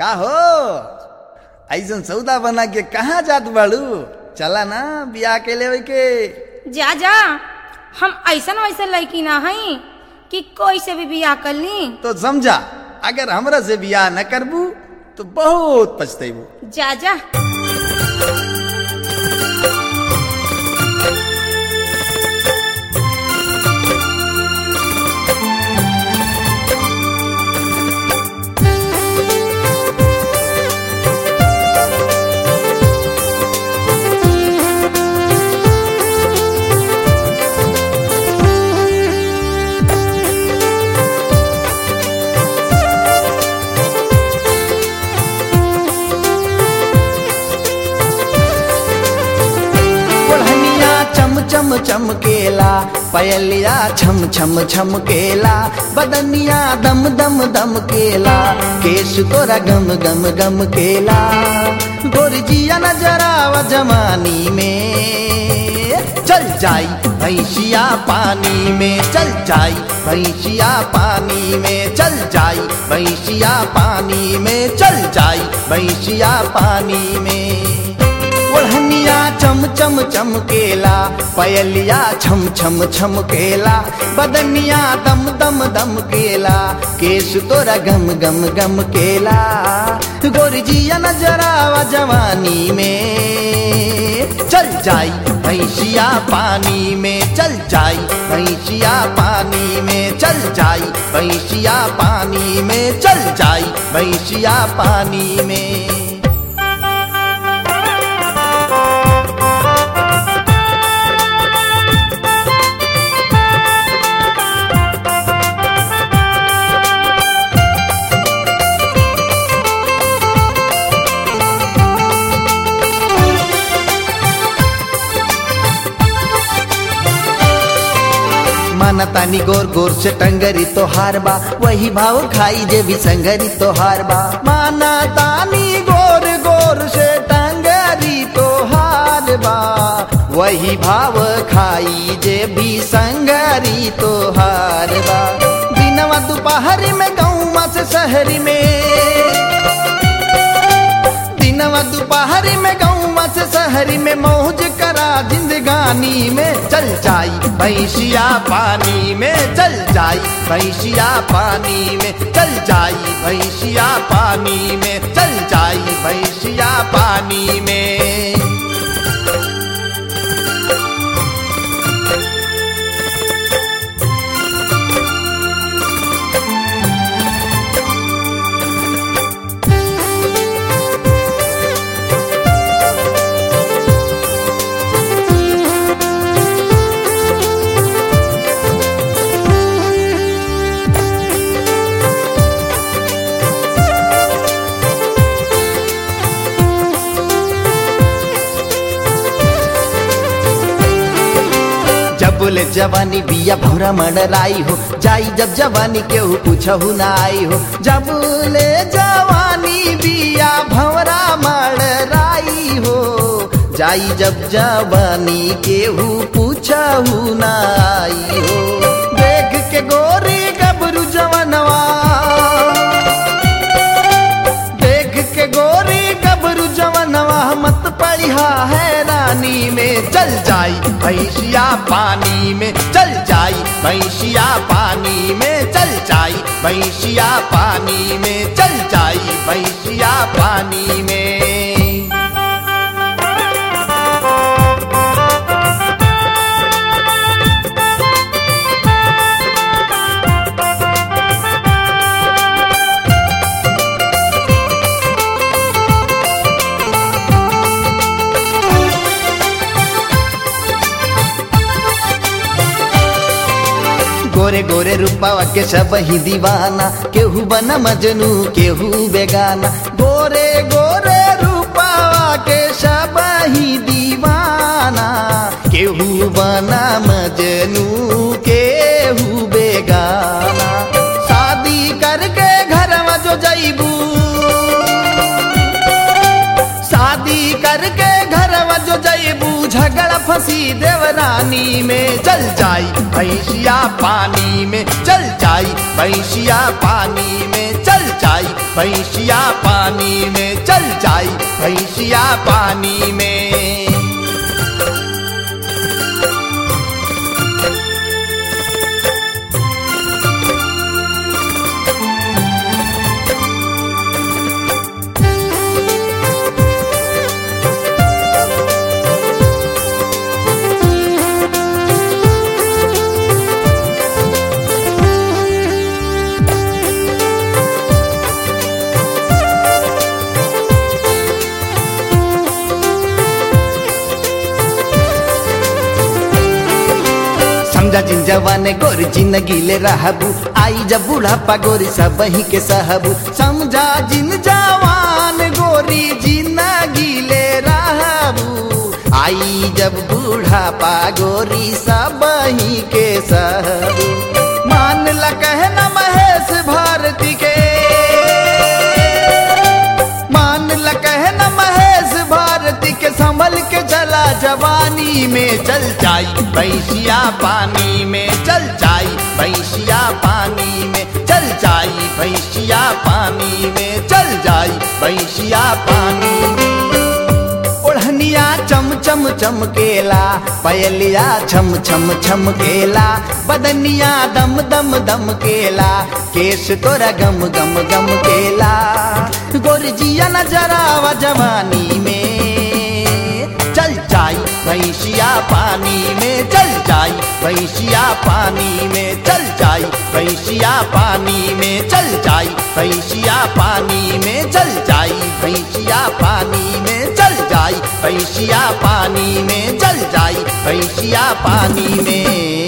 का हो ऐसन सौदा बना के कहाँ जात बाड़ू चला ना बियाह के लेवे के जा जा हम ऐसन वैसन लड़की ना हई कि कोई से भी बियाह कर ली तो समझा अगर हमरा से बियाह न करबू तो बहुत पछतेबू जा जा ओढ़निया चम चम चमकेला पयलिया छम छम छमकेला बदनिया दम दम दम केला केश तोरा गम गम गम केला गोरजिया नजरावा जमानी में चल जाई भैंसिया पानी में चल जाई भैंसिया पानी में चल जाई भैंसिया पानी में चल जाई भैंसिया पानी में ओढ़निया चम चम चमकेला पयलिया छम छम छमकेला बदनिया दम दम दम केला केश तोरा गम गम गम केला गोरजिया नजरावा जवानी में चल जाई भैंसिया पानी में चल जाई भैंसिया पानी में चल जाई भैंसिया पानी में चल जाई भैंसिया पानी में माना तानी गोर गोर से टंगरी तो हार बा वही भाव खाई जे भी संगरी तो हार बा माना तानी गोर गोर से टंगरी तो हार बा वही भाव खाई जे भी संगरी तो हार बा दिनवा दोपहर में गाँव से शहरी में दिनवा दोपहर में गाँव से शहरी में मौज करा जिंदगानी में चल जाई भैंसिया पानी में चल जाई भैंसिया पानी में चल जाई भैंसिया पानी में चल जाई भैंसिया पानी में जबले जवानी बिया भौरा मडराई हो जाई जब जवानी केहू पूछहु ना आई हो जबले जवानी बिया भौरा मडराई हो जाई जब जवानी केहू पूछहु ना आई हो देख के गोरी गबरू जवनवा देख के गोरी गबरू जवनवा मत पढ़िया है रानी में चल जाई भैंसिया पानी में चल जाई भैंसिया पानी में चल जाई भैंसिया पानी में चल जाई भैंसिया पानी में गोरे गोरे रूपावा के सब ही दीवाना केहू बना मजनू केहू बेगाना गोरे गोरे रूपावा के सब ही दीवाना केहू बना मजनू केहू बेगाना शादी करके घर में जो जईबू शादी करके घर जो जईबू झगड़ा फंसी देवरानी में चल जाई भैंसिया पानी में चल जाई भैंसिया पानी में चल जाई भैंसिया पानी में चल जाई भैंसिया पानी में समझा जिन जवाने गोरी जिंदगी ले रहबू आई जब बुढ़ापा गोरी सब ही के सहबू समझा जिन जवान गोरी जिंदगी ले रहबू आई जब बुढ़ापा गोरी सब ही के सहबू मान ल कहना महेश भारती के मान ल कहना महेश भारती के संभल के चला जवानी में चल जाई भैंसिया पानी में चल जाई भैंसिया पानी में चल जाई भैंसिया पानी में चल जाई भैंसिया पानी में ओढ़निया चम चम चमकेला पयलिया छम छम छमकेला बदनिया दम दम दम केला केस तोरा गम गम गम केला गोरजिया नजरावा जवानी में चल जाई भैंसिया पानी में चल जाई भैंसिया पानी में चल जाई भैंसिया पानी में चल जाई भैंसिया पानी में चल जाई भैंसिया पानी में चल जाई भैंसिया पानी में चल जाई भैंसिया पानी में